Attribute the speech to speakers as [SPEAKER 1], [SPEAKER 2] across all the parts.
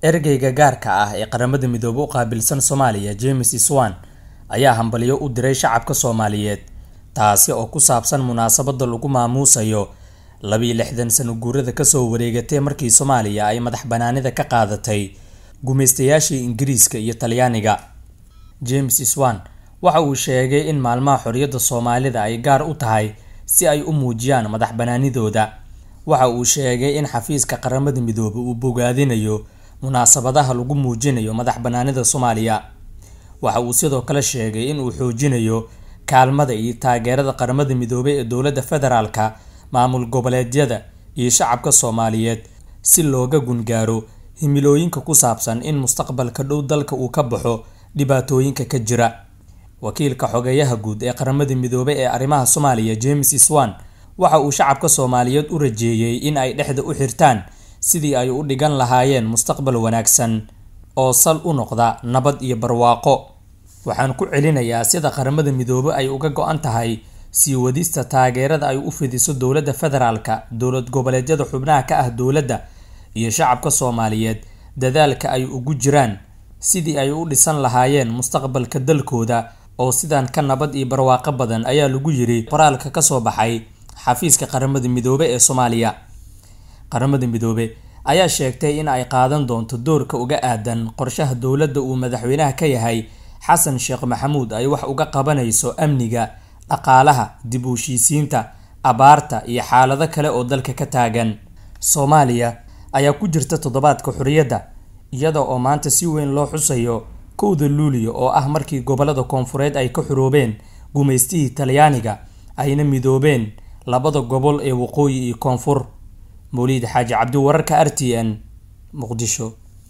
[SPEAKER 1] ergeyga gaarka ah ee qaramada midoobay u qaabilsan soomaaliya james swan ayaa hambalyo u diray shacabka soomaaliyeed taasi oo ku saabsan munaasabada lagu maamuusayo labiyo lixdan sano guurada kasoo wareegatay markii soomaaliya ay madax banaanida ka qaadatay gumaystayaashii ingiriiska iyo talyaaniga james swan waxa uu sheegay in maalmaha xorriyadda soomaalida ay gaar u tahay si ay u muujiyaan madax banaanidooda waxa uu sheegay in xafiiska qaramada midoobay uu bogaadinayo munaasabadaha lagu muujinayo madax banaanida soomaaliya waxa uu sidoo kale sheegay in uu xoojinayo kaalmada iyo taageerada qaramada midoobay ee dowladda federaalka maamul goboleedyada iyo shacabka soomaaliyeed si looga gungaaro himilooyinka ku saabsan in mustaqbalka dhow dalka uu ka baxo dhibaatooyinka ka jira wakiilka xogeeyaha guud ee qaramada midoobay ee arrimaha soomaaliya james swan waxa uu shacabka soomaaliyeed u rajeeyey in ay dhexda u xirtaan sidii ay u dhigan lahaayeen mustaqbal wanaagsan oo sal u noqda nabad iyo barwaaqo waxaan ku celinayaa sida qaramada midoobay ay uga go-an tahay sii wadista taageerada ay u fidiso dowladda federaalka dowlad goboleedyada xubnaha ka ah dowladda iyo shacabka soomaaliyeed dadaalka ay ugu jiraan sidii ay u dhisan lahaayeen mustaqbalka dalkooda oo sidan ka nabad iyo barwaaqo badan ayaa lagu yiri qoraalka kasoo baxay xafiiska qaramada midoobe ee soomaaliya qaramada midoobe ayaa sheegtay in ay qaadan doonto doorka uga aadan qorshaha dowladda uu madaxweynaha ka yahay xasan sheekh maxamuud ay wax uga qabanayso amniga dhaqaalaha dib u heshiisiinta abaarta iyo xaalado kale oo dalka ka taagan soomaaliya ayaa ku jirta toddobaadka xorriyadda iyada oo maanta si weyn loo xusayo kowda luuliyo oo ah markii gobolada koonfureed ay ka xuroobeen gumaystihii talyaaniga ayna midoobeen labada gobol ee waqooyi iyo koonfur mawliid xaaji cabdi wararka r t n muqdisho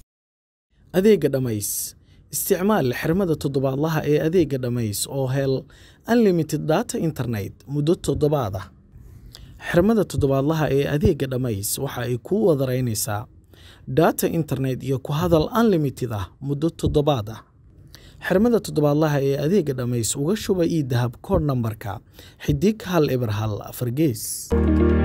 [SPEAKER 2] adeega dhammays isticmaal xirmada toddobaadlaha ee adeega dhammays oo hel unlimited data internet muddo toddobaad ah xirmada toddobaadlaha ee adeega dhammays waxa ay kuu wadaraynaysaa data internet iyo ku hadal unlimited ah muddo toddobaad ah xirmada toddobaadlaha ee adeega dhammays uga shuba ii dahab kood nambarka xidig hal eber hal afar gees